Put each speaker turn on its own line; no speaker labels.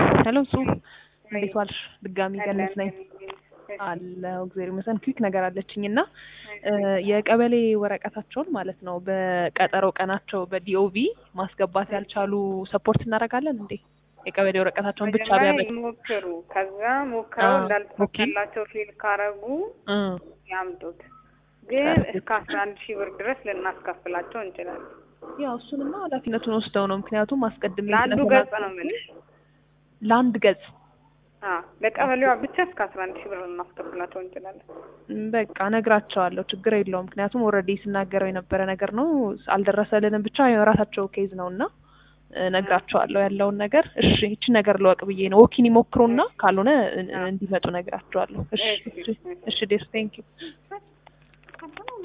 ሄሎ ጽሁፍ እንዴት ዋልሽ? ድጋሚ ገነት ነኝ አለው እግዚአብሔር ይመስገን። ክዊክ ነገር አለችኝ እና የቀበሌ ወረቀታቸውን ማለት ነው በቀጠሮ ቀናቸው በዲኦቪ ማስገባት ያልቻሉ ሰፖርት እናደርጋለን እንዴ? የቀበሌ ወረቀታቸውን ብቻ
መጀመሪያ
ቢያመጡ
ይሞክሩ። ከዛ ሞክረው
አዎ፣
እንዳልተሳካላቸው ፊል ካረጉ
እ
ያምጡት። ግን
ፐርፌክት።
እስከ አስራ አንድ ሺህ ብር ድረስ ልናስከፍላቸው እንችላለን።
ያው እሱንማ ኃላፊነቱን ወስደው ነው። ምክንያቱም አስቀድሜ
ለአንዱ
ስለተናገርኩኝ
ገጽ ነው የምልሽ።
ለአንድ ገጽ
አዎ ለቀበሌዋ ብቻ እስከ አስራ አንድ ሺህ ብር ልናስከፍላቸው እንችላለን።
ም፣ በቃ እነግራቸዋለሁ። ችግር የለውም። ምክንያቱም ኦልሬዲ ስናገረው የነበረ ነገር ነው። አልደረሰልንም ብቻ የራሳቸው ኬዝ ነው እና እነግራቸዋለሁ ያለውን ነገር። እሺ ይቺ ነገር ልወቅ ብዬ ነው። ወኪን ይሞክሩና ካልሆነ እ- እንዲመጡ እነግራቸዋለሁ። እሺ እሺ፣ እሺ ዴር ቴንክ ዩ